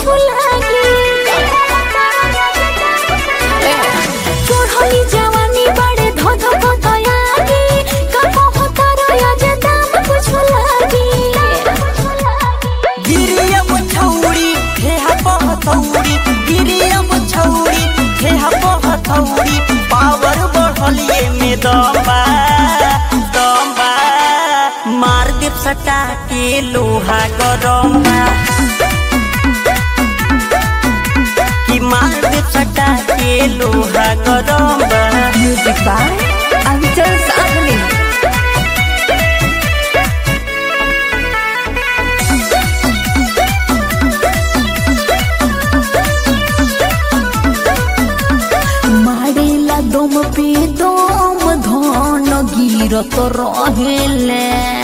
लागी चढ़ली जवानी बड़े धध पतयागी कबो तारा जे दाम कुछ लागी गिरियम छौरी ठेहा पहथौरी गिरियम छौरी ठेहा पहथौरी पावर बढ़लिए में दम्बा दम्बा मार देव सटा के लोहा गरम्बा कि मार देव सटा के लोहा गरम्बा म्यूजिक बाय अंचल साधनी मारेला दम पे दम धन गिरत रहेले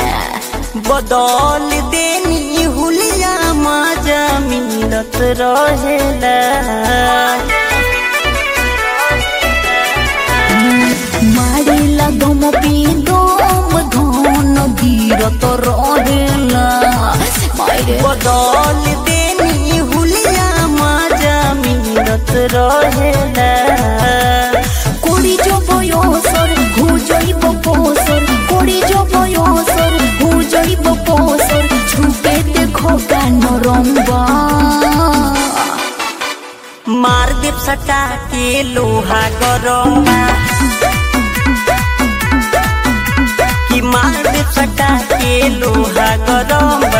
बदल देनी हुलिया मजा मिलत रहेला मारेला दम पे दम धन गिरत रहेला मारे बदल देनी हुलिया मजा मिलत रहेला कोड़ी जो बयोसर हो जाइब पोसर कोड़ी जो बयोसर हो जाइब पोसर छुपे देखो का नरम्बा मार देव सटा के लोहा गरम्बा कि मार देव सटा के लोहा गरम्बा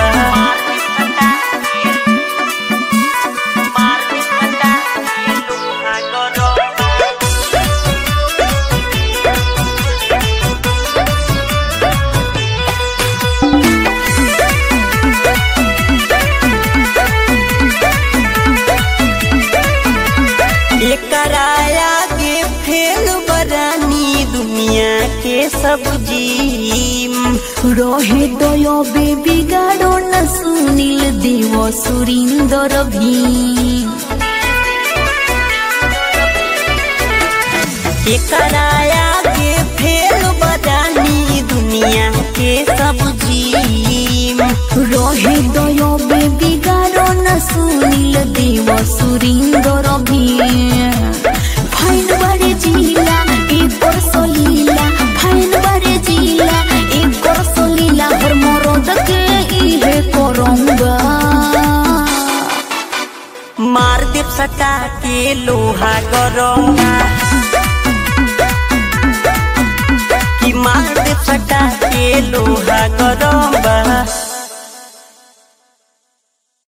एकराया के फेल बरानी दुनिया के सब्जी रहे दय बेबी गाड़ो न सुनील देव सुरिंदर भीम एकराया के फेल बरानी दुनिया के सब्जी रहे दय बेबी गाड़ो न सुनील देव सुरिंदर भीम फाइन बारे जिला एक और सलीला फाइन बारे जिला एक और सलीला हर मरद के इहे करंगा मार देव सटा के लोहा गरम्बा कि मार देव सटा के लोहा गरम्बा